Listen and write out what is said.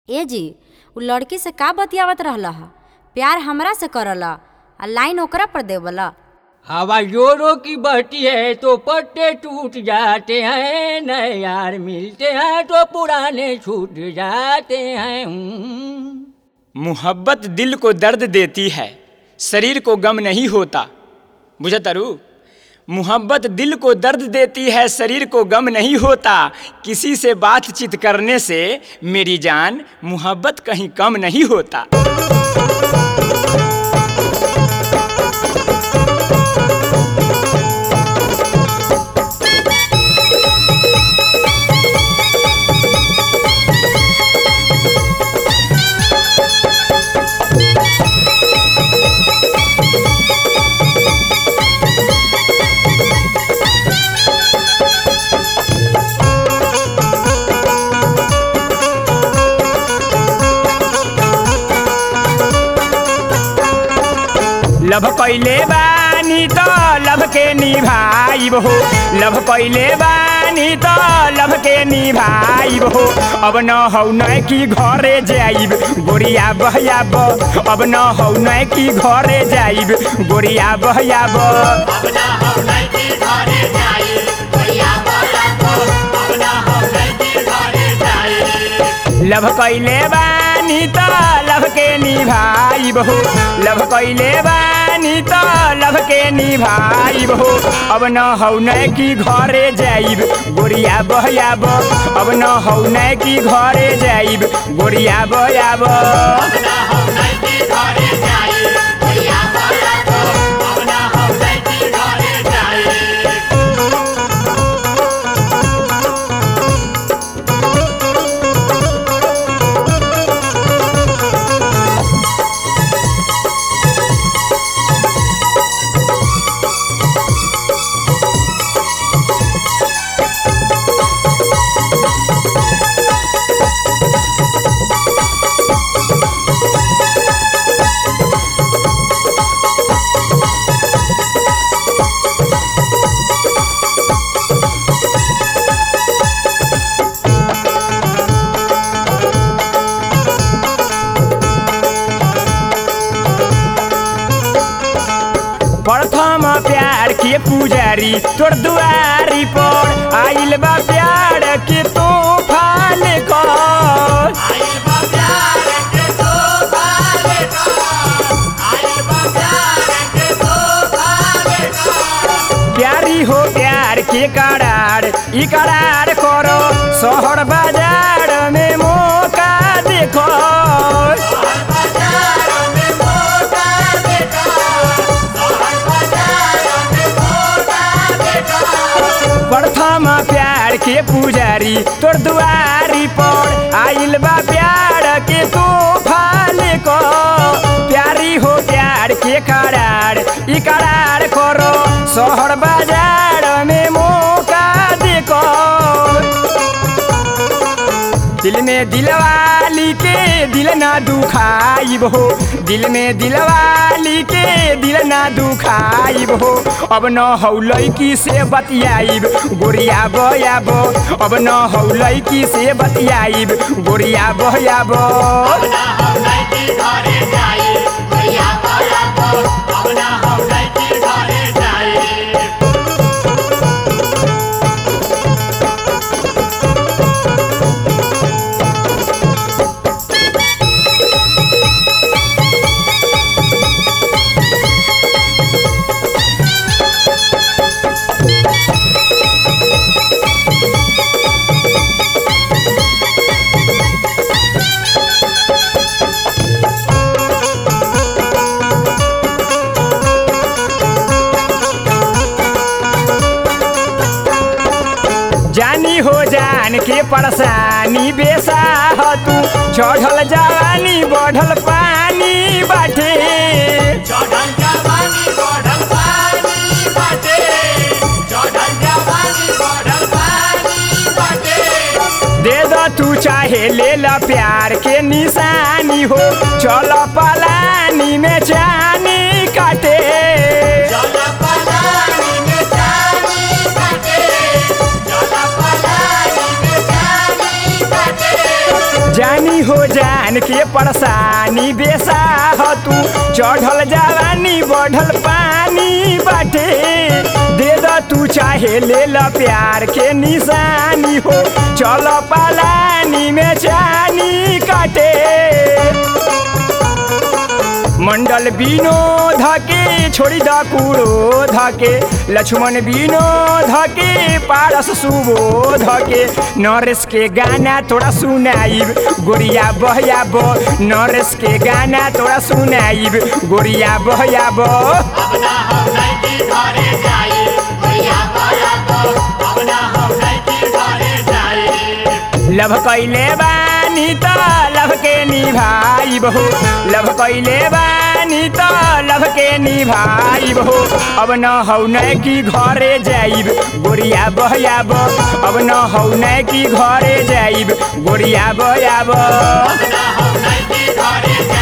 ए जी उ लड़की से का बतियावत रहल ह प्यार हमरा से करल आ लाइन ओकरा पर देवल हवा जोरों की बहती है तो पत्ते टूट जाते हैं नए यार मिलते हैं तो पुराने छूट जाते हैं हम्म। मोहब्बत दिल को दर्द देती है शरीर को गम नहीं होता बुझतरू मोहब्बत दिल को दर्द देती है शरीर को गम नहीं होता किसी से बातचीत करने से मेरी जान मोहब्बत कहीं कम नहीं होता लभ कैले बानी त लभ के निभाइब हो लभ कैले बानी त लभ के निभाइब हो अब न हौ न कि घरे जाइब गोरिया बहयाब अब न हौ न कि घरे जाइब गोरिया बहयाब लभ कैले बानी त लभ के निभाइब हो लभ कैले बानी त लभ के निभाइब हो अब न हौ न कि घरे जाइब गोरिया बहयाब अब न हौ न कि घरे जाइब गोरिया बहयाब प्रथम प्यार के पुजारी तोर दुआरी पर आइल बा प्यार के तूफान कर प्यारी हो प्यार के करार ई करार करो शहर बाजार में मौका देखो प्रथम प्यार के पुजारी तोर दुआरी पर आइल बा प्यार के तूफान को प्यारी हो प्यार के करार ई करार करो शहर बाजार में मौका देखो दिल में दिलवाली के दिल ना दुखाइब हो दिल में दिलवाली के दिल ना दुखाइब हो अब न हौ लैकी से बतियाइब गोरिया बयाब अब न हौ लैकी से बतियाइब गोरिया बयाब जानी हो जान के परेशानी बेसा ह तू चढ़ल जवानी बढ़ल पानी बाटे दे द तू चाहे ले ला प्यार के निशानी हो चल पलानी में जानी काटे जानी हो जान के परेशानी बेसा ह तू चढ़ल जवानी बढ़ल पानी बाटे दे द तू चाहे ले ल प्यार के निशानी हो चल पलानी में चानी काटे मंडल विनोद के छोड़ी द कुड़ो धके लक्ष्मण विनोद के पारस सुबोध के नरेश के गाना थोड़ा सुनाइब गोरिया बहया बो नरेश के गाना थोड़ा सुनाइब गोरिया बहया बो अपना हम नहीं की घरे जाई भैया भैया को अपना हम नहीं की घरे जाई लभ कैले बानी त लभ के निभाई बहो लभ कैले बानी त लभ के निभाई बहो अब न हौ नै की घरे जाइब गोरिया बहयाब अब न हौ नै की घरे जाइब गोरिया बहयाब अपना हम नहीं की घरे